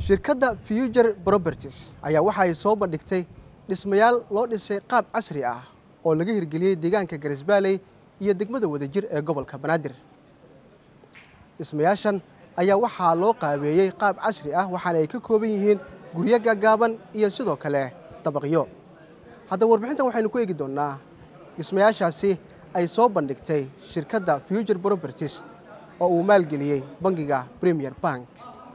shirkadda future properties ayaa waxa ay soo bandhigtay dhismayaal loo dhisay qaab casri ah oo laga hirgeliyey deegaanka garisbaaley iyo degmada wadajir ee gobolka banaadir dhismayaashan ayaa waxaa loo qaabeeyey qaab casri ah waxaana ay ka kooban yihiin guryo gaagaaban iyo sidoo kale dabaqyo haddaba warbixintan waxaynu ku eegi doonnaa dhismayaashaasi ay soo bandhigtay shirkadda future properties oo uu maalgeliyey bangiga premier bank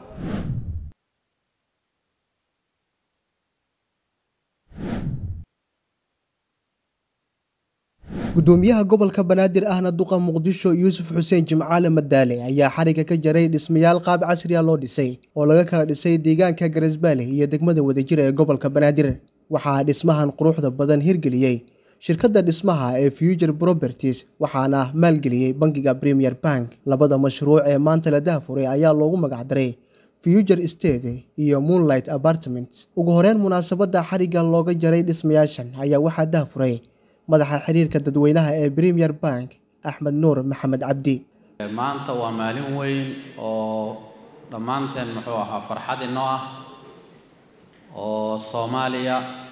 gudoomiyaha gobolka banaadir ahna duqa muqdisho yuusuf xuseen jimcaale madaale ayaa xariga ka jaray dhismayaal qaab casriya loo dhisay oo laga kala dhisay deegaanka garisbaale iyo degmada wadajir ee gobolka banaadir waxaa dhismahan quruxda badan hirgeliyey shirkadda dhismaha ee future properties waxaana maalgeliyey bangiga premier bank labada mashruuc ee maanta la dahfuray ayaa loogu magacdaray future state iyo moonlight apartment ugu horeyn munaasabadda xariga looga jaray dhismayaashan ayaa waxaa dahfuray madaxa xiriirka dadweynaha ee premier bank axmed nuur maxamed cabdi maanta waa maalin weyn oo dhammaanteen muxuu ahaa farxad inoo ah oo soomaaliya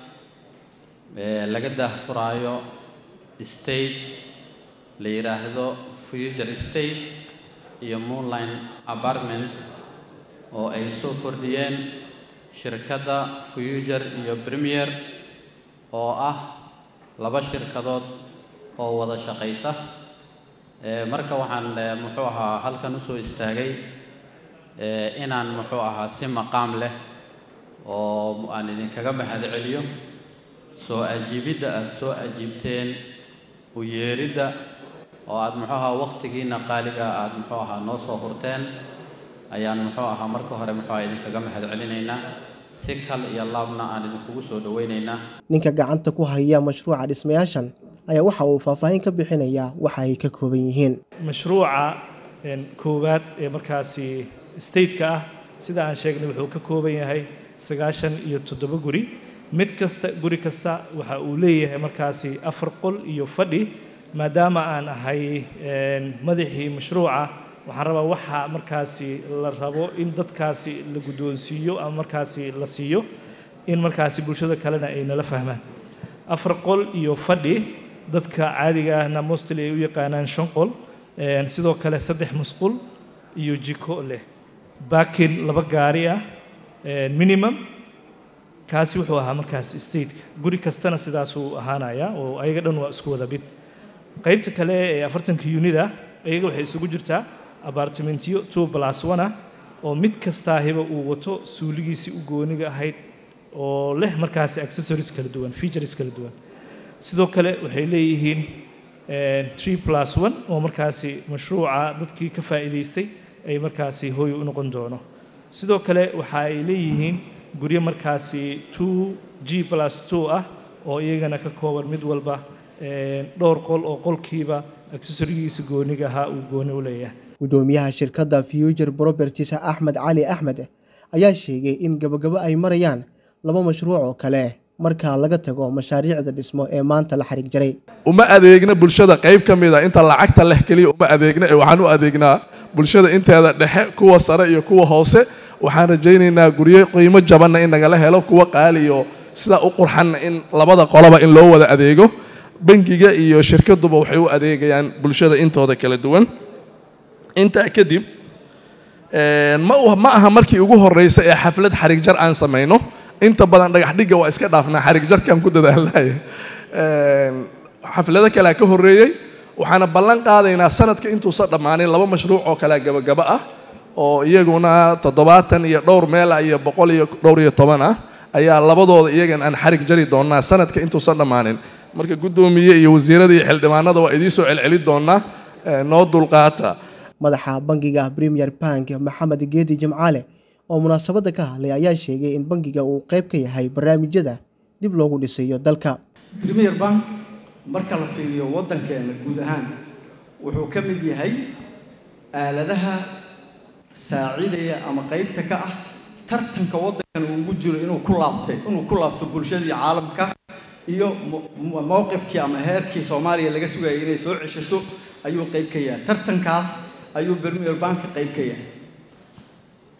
laga daahfuraayo state la yidhaahdo future state iyo moonline apartment oo ay soo kordhiyeen shirkadda future iyo premier oo ah laba shirkadood oo wada shaqaysa marka waxaan muxuu ahaa halkan usoo istaagay inaan muxuu ahaa si maqaam leh oo aan idinkaga mahad celiyo soo ajiibidda aada soo ajiibteen u yeeridda oo aada muxuu ahaa waqtigiina qaaliga aada muxuu ahaa noo soo hurteen ayaan muxuu ahaa marka hore muxuu ahaa idinkaga mahad celinaynaa si kal iyo laabna aan idinkugu soo dhowaynaynaa ninka gacanta ku haya mashruuca dhismayaashan ayaa waxa uu faahfaahin ka bixinayaa waxa ay ka kooban yihiin mashruuca koowaad ee markaasi stateka ah sida aan sheegnay wuxuu ka kooban yahay sagaashan iyo toddoba guri mid kasta guri kasta waxa uu leeyahay markaasi afar qol iyo fadhi maadaama aan ahay madaxii mashruuca waxaan rabaa waxa markaasi la rabo in dadkaasi la guddoonsiiyo ama markaasi la siiyo in markaasi bulshada kalena ay nala fahmaan afar qol iyo fadhi dadka caadiga ahna mostly ay u yaqaanaan shan qol sidoo kale saddex musqul iyo jiko leh baakin laba gaari ah minimum kaasi wuxuu ahaa markaasi stateka guri kastana sidaasuu ahaanaya oo ayaga dhan waa isku wada bid qaybta kale ee afartanka unida ayaga waxay isugu jirtaa abartimentyo two plus one ah oo mid kastaahiba uu wato suuligiisii u gooniga ahayd oo leh markaasi accessories kala duwan features kala duwan sidoo kale waxay leeyihiin three plus one oo markaasi mashruuca dadkii ka faa'iidaystay ay markaasi hooy u noqon doono sidoo kale waxa ay leeyihiin guryo markaasi two g plus two ah oo iyagana ka kooban mid walba dhowr qol oo qolkiiba accessorigiisa gooniga ahaa uu gooni u leeyahay gudoomiyaha shirkadda future properties axmed cali axmed ayaa sheegay in gabagabo ay marayaan laba mashruuc oo kale marka laga tago mashaariicda dhismo ee maanta la xarig jaray uma adeegna bulshada qayb ka mid a inta lacagta leh keliya uma adeegna ee waxaan u adeegnaa bulshada inteeda dhexe kuwa sare iyo kuwa hoose waxaan rajaynaynaa guryo qiimo jabanna in nagala helo kuwa qaali iyo sidaa u qurxanna in labada qoloba in loo wada adeego bangiga iyo shirkaduba waxay u adeegayaan bulshada intooda kala duwan intaa kadib ma aha markii ugu horeysa ee xaflad xarig jar aan samayno inta badan dhagax dhigga waa iska dhaafnaa xarig jarkaan ku dadaalnay xaflado kalea ka horreeyey waxaana ballan qaadaynaa sanadka intuusan dhammaanin laba mashruuc oo kalea gabagaba ah oo iyaguna toddobaatan iyo dhowr meela iyo boqol iyo dhowr iyo toban ah ayaa labadooda iyagan aan xarig jari doonaa sanadka intuusan dhammaanin marka guddoomiye iyo wasiirada iyo xildhibaanada waa idiin soo celceli doonaa noo dulqaata madaxa bangiga premier bank maxamed geedi jimcaale oo munaasabadda ka hadlay ayaa sheegay in bangiga uu qayb ka yahay barnaamijyada dib loogu dhisayo dalka premier bank marka la fiiriyo waddankeena guud ahaan wuxuu ka mid yahay aaladaha saacidaya ama qaybta ka ah tartanka waddankan uu ugu jiro inuu ku laabtay inuu ku laabto bulshadii caalamka iyo mowqifkii ama heerkii soomaaliya laga sugayay inay soo ceshato ayuu qayb ka yahay tartankaas ayuu premier bank qayb ka yahay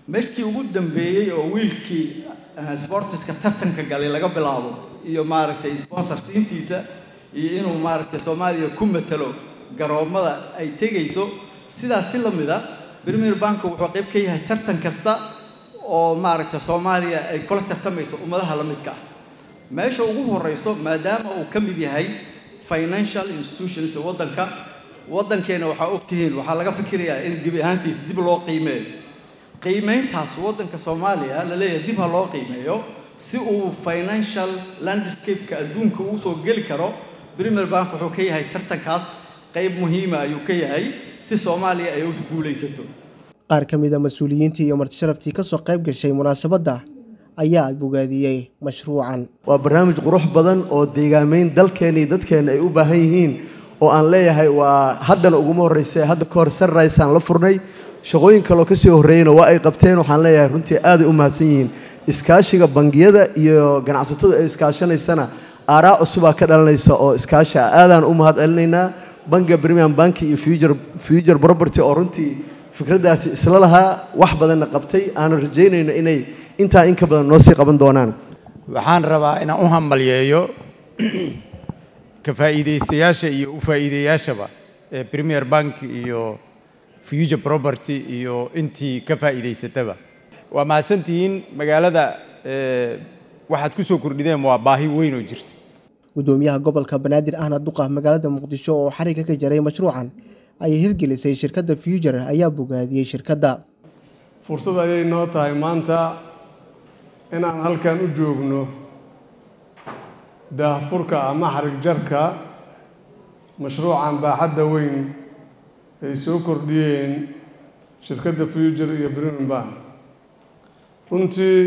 markii ugu dambeeyey oo wiilkii sportiska tartanka galay laga bilaabo iyo maaragtay sponsor siintiisa iyo inuu maaragtay soomaaliya ku matalo garoomada ay tegayso sidaas si la mid a premier bank wuxuu qayb ka yahay tartan kasta oo maaragtay soomaaliya ay kula tartamayso ummadaha la midka ah meesha ugu horeyso maadaama uu ka mid yahay financial institutions waddanka waddankeena waxaa ogtihiin waxaa laga fikirayaa in gebi ahaantiis dib loo qiimeeyo qiimeyntaas waddanka soomaaliya la leeyahay dib ha loo qiimeeyo si uu financial landscape-ka adduunka uu soo geli karo premier bank wuxuu ka yahay tartankaas qayb muhiima ayuu ka yahay si soomaaliya ay u guulaysato qaar ka mid a mas-uuliyiintii iyo martisharaftii ka soo qayb gashay munaasabadda ayaa bogaadiyey mashruucan waa barnaamij qurux badan oo deegaameyn dalkeena iyo dadkeena ay u baahan yihiin oo aan leeyahay waa haddana uguma horreysa hadda ka hor sunrisaan la furnay shaqooyin kaloo kasii horreeyeyna waa ay qabteen waxaan leeyahay runtii aaday u mahadsan yihiin iskaashiga bangiyada iyo ganacsatada ay iskaashanaysana aaraa cusubaa ka dhalanaysa oo iskaashi ah aadaan u mahad celinaynaa bangiga premium banki iyo future future property oo runtii fikraddaasi isla lahaa wax badanna qabtay aanu rajaynayno inay intaa in ka badan noo sii qaban doonaan waxaan rabaa inaan u hambalyeeyo ka faa'iidaystayaasha iyo u faa'iideyaashaba ee premier bank iyo future property iyo intii ka faa'iidaysataba waa mahadsantihiin magaalada waxaad ku soo kordhideen waa baahi weyn oo jirta gudoomiyaha gobolka banaadir ahna duqa magaalada muqdisho oo xariga ka jaray mashruucan ayay hirgelisay shirkadda future ayaa bogaadiyey shirkadda fursad ayay noo tahay maanta inaan halkan u joogno daahfurka ama xarig jarka mashruucan baaxadda weyn ay soo kordhiyeen shirkadda future iyo premium bank runtii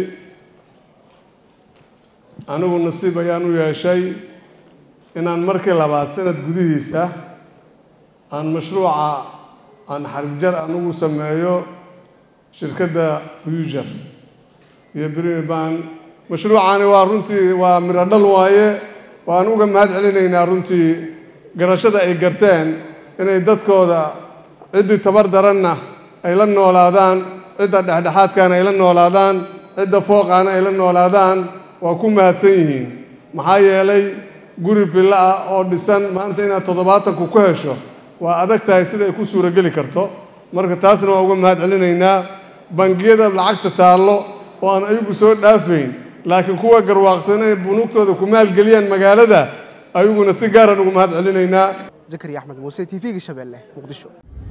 anigu nasiib ayaan u yeeshay inaan markii labaad sanad gudihiisa aan mashruuca aan xarigjar anugu sameeyo shirkadda future iyo premium bank mashruucani waa runtii waa midho dhal waaye waan uga mahad celinaynaa runtii garashada ay garteen inay dadkooda ciddii tabar daranna ay la noolaadaan cidda dhexdhexaadkaana ay la noolaadaan cidda fooqaana ay la noolaadaan waa ku mahadsan yihiin maxaa yeelay guri villo ah oo dhisan maanta inaad toddobaatanku ku hesho waa adag tahay sida ay ku suurageli karto marka taasna waa uga mahad celinaynaa bangiyada lacagta taallo oo aan ayagu soo dhaafayn laakiin kuwa garwaaqsan inay bunuugtooda ku maalgeliyaan magaalada ayaguna si gaaraan ugu mahad celinaynaa zakariya axmed muuse t v-ga shabeelle muqdisho